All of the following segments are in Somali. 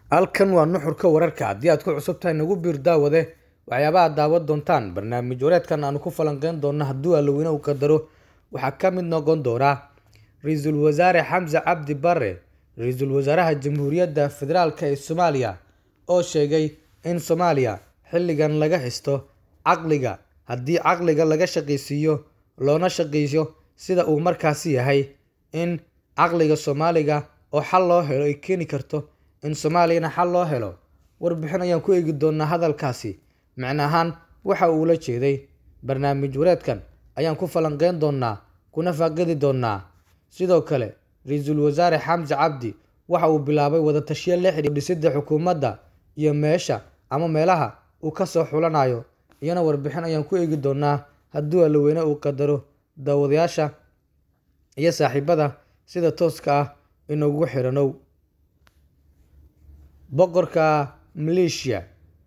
halkan waa nuxurka wararka haddii aad ku cusub tahay nagu biir daawade waxyaabaha daawad doontaan barnaamij wareedkan aanu ku falanqeyn doonno hadduu allaweyne uu qadaro waxaa ka mid noqon doona ra-iisul wasaare xamse cabdi bare ra-iisul wasaaraha jamhuuriyadda federaalk ee soomaaliya oo sheegay in soomaaliya xilligan laga xisto caqliga haddii caqliga laga shaqaysiiyo loona shaqayso sida uu markaasi yahay in caqliga soomaaliga oo xal loo helo ay keeni karto in soomaaliyana xal loo helo warbixin ayaan ku eegi doonaa hadalkaasi micno ahaan waxa uu la jeeday barnaamij wareedkan ayaan ku falanqeyn doonaa kuna faaqidi doonaa sidoo kale ra-iisul wasaare xamse cabdi waxa uu bilaabay wadatashiyo la xidhiir dhisidda xukuumadda iyo meesha ama meelaha uu kasoo xulanayo iyana warbixin ayaan ku eegi doonaa hadduu allaweyne uu qadaro daawadayaasha iyo saaxiibada sida tooska ah inugu xiranow boqorka maleeshiya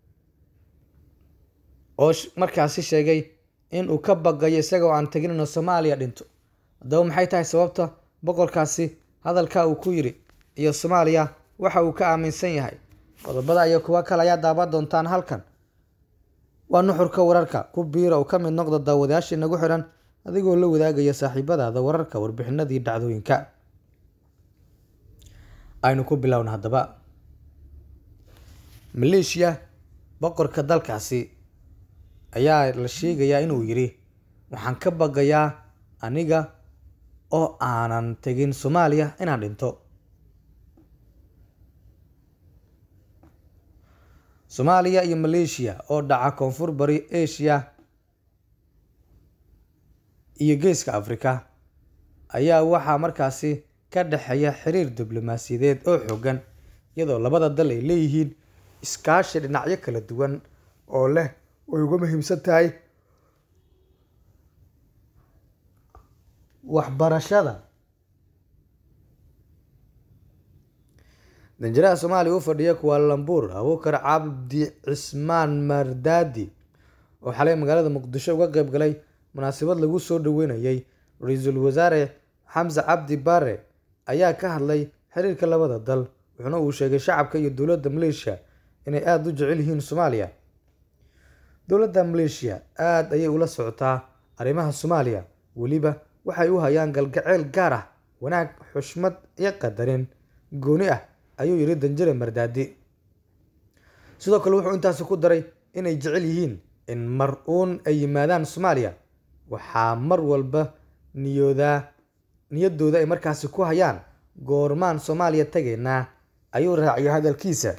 oo markaasi sheegay in uu ka baqayo isagoo aan tegin inuu soomaaliya dhinto haddaba maxay tahay sababta boqorkaasi hadalka uu ku yidhi iyo soomaaliya waxa uu ka aaminsan yahay qodobada iyo kuwo kale ayaa daaban doontaan halkan waa nuxurka wararka ku biira oo ka mid noqda daawadayaashii nagu xiran adigoo la wadaagaya saaxiibadaada wararka warbixinadii dhacdooyinka aynu ku bilowna haddaba maleeshiya boqorka dalkaasi ayaa la sheegayaa inuu yidhi waxaan ka baqayaa aniga oo aanan tegin soomaaliya inaan dhinto soomaaliya iyo maleeshiya oo dhaca koonfur bari asia iyo geeska afrika ayaa waxaa markaasi ka dhexeeya xiriir diblomaasiyadeed oo xoogan iyadoo labada dal ay leeyihiin iskaashi dhinacyo kala duwan oo leh way uga muhiimsan tahay waxbarashada danjiraha soomaaliya u fadhiya kuwaalambuur abuukar cabdi cismaan mardaadi oo xalay magaalada muqdisho uga qeyb galay munaasabad lagu soo dhaweynayay ra-iisul wasaare xamse cabdi bare ayaa ka hadlay xiriirka labada dal wuxuuna uu sheegay shacabka iyo dowladda maleeshiya inay aada u jecel yihiin soomaaliya dowladda maleeshiya aada ayay ula socotaa arrimaha soomaaliya weliba waxay u hayaan galgaceyl gaar ah wanaag xushmad iyo qadarin gooni ah ayuu yidhi danjire mardaadi sidoo kale wuxuu intaasi ku daray inay jecel yihiin in mar uun ay yimaadaan soomaaliya waxaa mar walba niyoodaa niyaddooda ay markaasi ku hayaan goormaan soomaaliya tegaynaa ayuu raaciyay hadalkiisa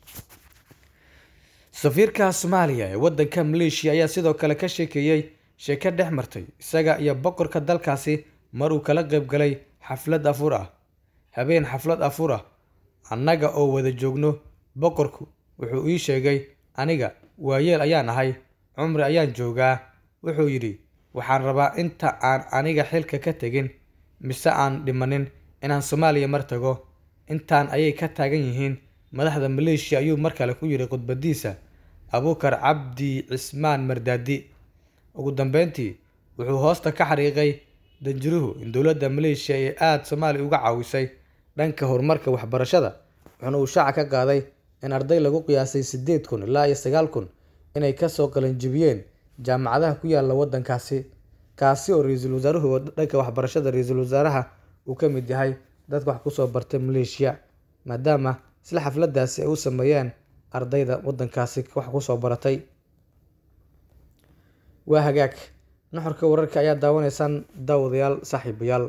safiirka soomaaliya ee waddanka maleeshiya ayaa sidoo kale ka sheekeeyey sheeko dhex martay isaga iyo boqorka dalkaasi mar uu kala qeyb galay xaflad afuur ah habeen xaflad afuur ah annaga oo wada joogno boqorku wuxuu ii sheegay aniga waayeel ayaan ahay cumri ayaan joogaa wuxuu yidhi waxaan rabaa inta aan aniga xilka ka tegin mise aan dhimanin inaan soomaaliya mar tago intaan ayay ka taagan yihiin madaxda maleeshiya ayuu mar kale ku yidhi khudbadiisa abuukar cabdi cismaan mardaadi ugu dambeyntii wuxuu hoosta ka xariiqay danjiruhu in dowladda maleeshiya ay aada soomaaliya uga caawisay dhanka horumarka waxbarashada wuxuuna uu shaaca ka qaaday in arday lagu qiyaasay siddeed kun ilaa iyo sagaal kun inay kasoo qalanjibiyeen jaamacadaha ku yaala waddankaasi kaasi oo ra-iisul wasaaruhu dhanka waxbarashada ra-iisul wasaaraha uu ka mid yahay dadka wax kusoo bartay maleeshiya maadaama isla xafladaasi ay u sameeyeen ardayda waddankaasi wax kusoo baratay waa hagaag nuxurka wararka ayaa daawanaysaan daawadayaal saaxiibayaal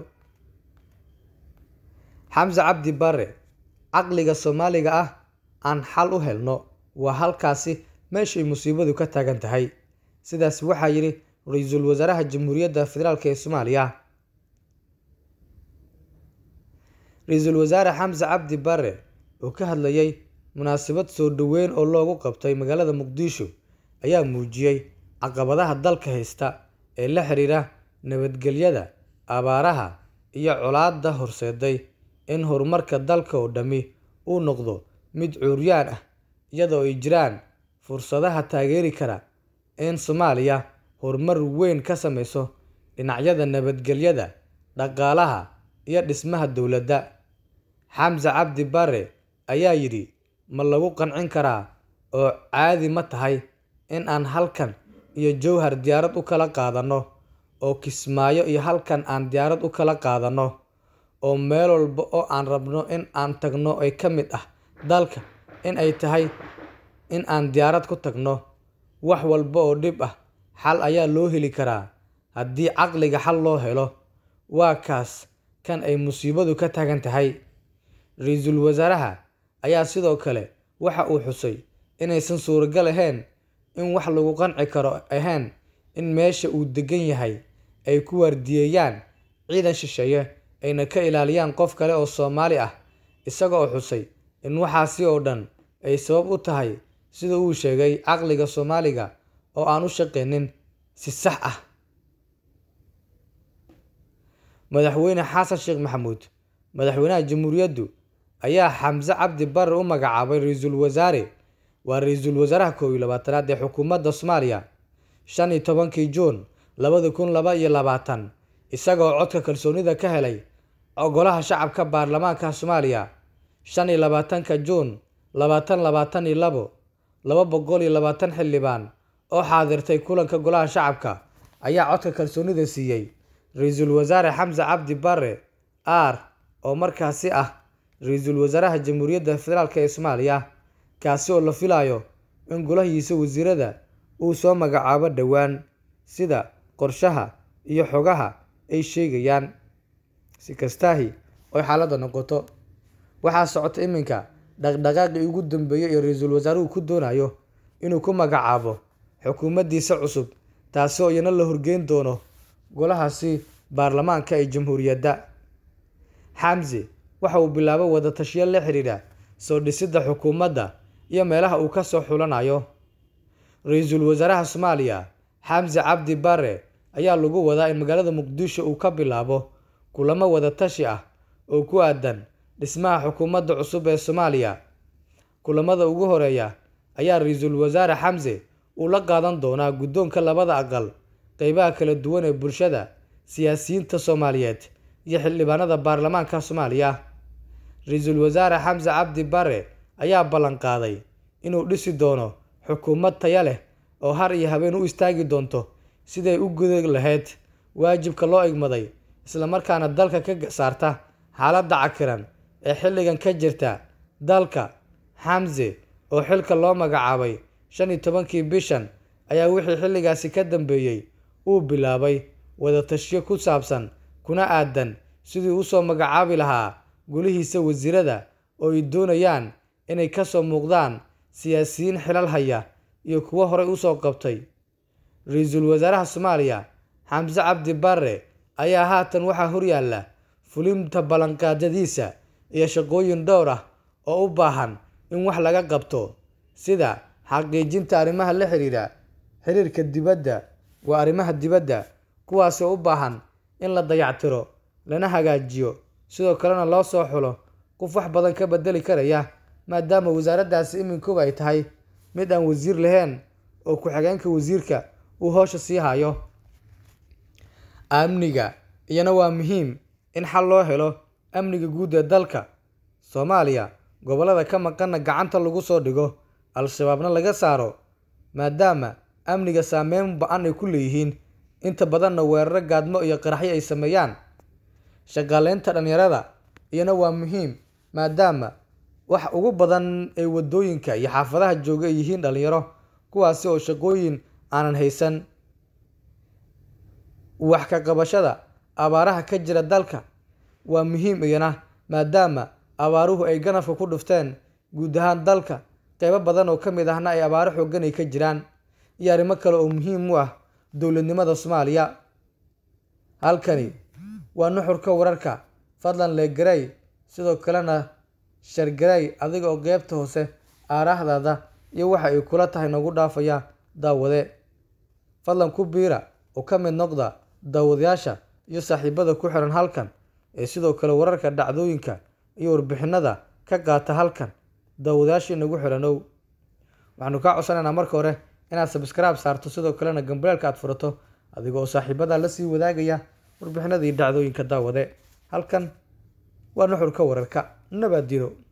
xamse cabdi bare caqliga soomaaliga ah aan xal u helno waa halkaasi meeshay musiibadu ka taagan tahay sidaas waxaa yidhi ra-iisul wasaaraha jamhuuriyadda federaalk ee soomaaliya ra-iisul wasaare xamse cabdi bare oo ka hadlayay munaasabad soo dhoweyn oo loogu qabtay magaalada muqdisho ayaa muujiyey caqabadaha dalka haysta ee la xiriira nabadgelyada abaaraha iyo colaadda horseeday in horumarka dalka oo dhammi uu noqdo mid cuuryaan ah iyadoo ay jiraan fursadaha taageeri kara in soomaaliya horumar weyn ka sameyso dhinacyada nabadgelyada dhaqaalaha iyo dhismaha dowladda xamse cabdi bare ayaa yidhi ma lagu qancin karaa oo caadi ma tahay in aan halkan iyo jowhar diyaarad u kala qaadanno oo kismaayo iyo halkan aan diyaarad u kala qaadanno oo meel walba oo aan rabno in aan tagno ay ka mid ah dalka in ay tahay in aan diyaarad ku tagno wax walba oo dhib ah xal ayaa loo heli karaa haddii caqliga xal loo helo waa kaas kan ay musiibadu ka taagan tahay ra-iisul wasaaraha ayaa sidoo kale waxa uu xusay inaysan suuragal ahayn in wax lagu qanci karo ahayn in meesha uu degan yahay ay ku waardiyeeyaan ciidan shisheeye ayna ka ilaaliyaan qof kale oo soomaali ah isaga oo xusay in waxaasi oo dhan ay sabab u tahay sida uu sheegay caqliga soomaaliga oo aan u shaqaynin si sax ah madaxweyne xasan sheekh maxamuud madaxweynaha jamhuuriyaddu ayaa xamse cabdi barre u magacaabay ra-iisul wasaare waa ra-iisul wasaaraha koow iyo labaatanaad ee xukuumadda soomaaliya shan iyo tobankii juun labada kun laba iyo labaatan isagaoo codka kalsoonida ka helay golaha shacabka baarlamaanka soomaaliya shan iyo labaatanka juun labaatan labaatan iyo labo laba boqol iyo labaatan xildhibaan oo xaadirtay kulanka golaha shacabka ayaa codka kalsoonida siiyey ra-iisul wasaare xamse cabdi barre r oo markaasi ah ra-iisul wasaaraha jamhuuriyadda federaalk ee soomaaliya kaasi oo la filayo in golahiisa wasiirada uu soo magacaabo dhowaan sida qorshaha iyo xogaha ay sheegayaan si kastaahi oy xaaladda noqoto waxaa socota iminka dhaqdhaqaaqii ugu dambeeyey ee ra-iisul wasaaruhu ku doonayo inuu ku magacaabo xukuumaddiisa cusub taasi oo iyana la horgeyn doono golahaasi baarlamaanka ee jamhuuriyadda xamse waxa uu bilaabay wadatashiyo la xidhiidha soo dhisidda xukuumadda iyo meelaha uu ka soo xulanayo ra-iisul wasaaraha soomaaliya xamse cabdi barre ayaa lagu wadaa in magaalada muqdisho uu ka bilaabo kulamo wadatashi ah oo ku aadan dhismaha xukuumadda cusub ee soomaaliya kulamada ugu horeeya ayaa ra-iisul wasaare xamse uu la qaadan doonaa guddoonka labada aqal qeybaha kala duwan ee bulshada siyaasiyiinta soomaaliyeed iyo xildhibaanada baarlamaanka soomaaliya ra-iisul wasaare xamse cabdi barre ayaa ballan qaaday inuu dhisi doono xukuumad taya leh oo har iyo habeen u istaagi doonto siday u guda lahayd waajibka loo igmaday islamarkaana dalka ka saarta xaaladda cakiran ee xilligan ka jirta dalka xamse oo xilka loo magacaabay shan iyo tobankii bishan ayaa wixii xilligaasi ka dambeeyey uu bilaabay wadatashiyo ku saabsan kuna aadan sidii usoo magacaabi lahaa gulihiisa wasiirada oo ay doonayaan inay ka soo muuqdaan siyaasiyiin xilal haya iyo kuwo horey usoo qabtay ra-iisul wasaaraha soomaaliya xamse cabdi barre ayaa haatan waxaa horyaalla fulinta ballanqaadyadiisa iyo shaqooyin dhowr ah oo u baahan in wax laga qabto sida xaqiijinta arrimaha la xiriira xiriirka dibadda waa arrimaha dibadda kuwaasoo u baahan in la dayactiro lana hagaajiyo sidoo kalena loo soo xulo qof wax badan ka bedeli karaya maadaama wasaaraddaasi iminkuba ay tahay mid aan wasiir lahayn oo ku-xigeenka wasiirka uu hoosha sii hayo amniga iyana waa muhiim in xal loo helo amniga guud ee dalka soomaaliya gobollada ka maqanna gacanta lagu soo dhigo al-shabaabna laga saaro maadaama amniga saameyn ba-an ay ku leeyihiin inta badanna weeraro gaadmo iyo qaraxyo ay sameeyaan shaqaaleynta dhalinyarada iyana waa muhiim maadaama wax ugu badan ee waddooyinka iyo xaafadaha jooga ay yihiin dhalinyaro kuwaasi oo shaqooyin aanan haysan wax ka qabashada abaaraha ka jira dalka waa muhiim iyana maadaama abaaruhu ay ganafka ku dhufteen guud ahaan dalka qeybo badan oo ka mid ahna ay abaaro xoogan ay ka jiraan iyo arrimo kale oo muhiim u ah dowladnimada soomaaliya halkani waa nuxurka wararka fadlan leegaray sidoo kalena shargaray adiga oo qeybta hoose aaraahdaada iyo waxa ay kula tahay noogu dhaafaya daawade fadlan ku biira oo ka mid noqda daawadayaasha iyo saaxiibada ku xiran halkan ee sidoo kale wararka dhacdooyinka iyo warbixinada ka qaata halkan daawadayaasha inagu xiranow waxaanu kaa codsanaynaa marka hore inaad sabskraib saarto sidoo kalena gambareelka aad furato adiga oo saaxiibada la sii wadaagaya warbixinada iyo dhacdooyinka daawade halkan waa nuxurka wararka nabaad diro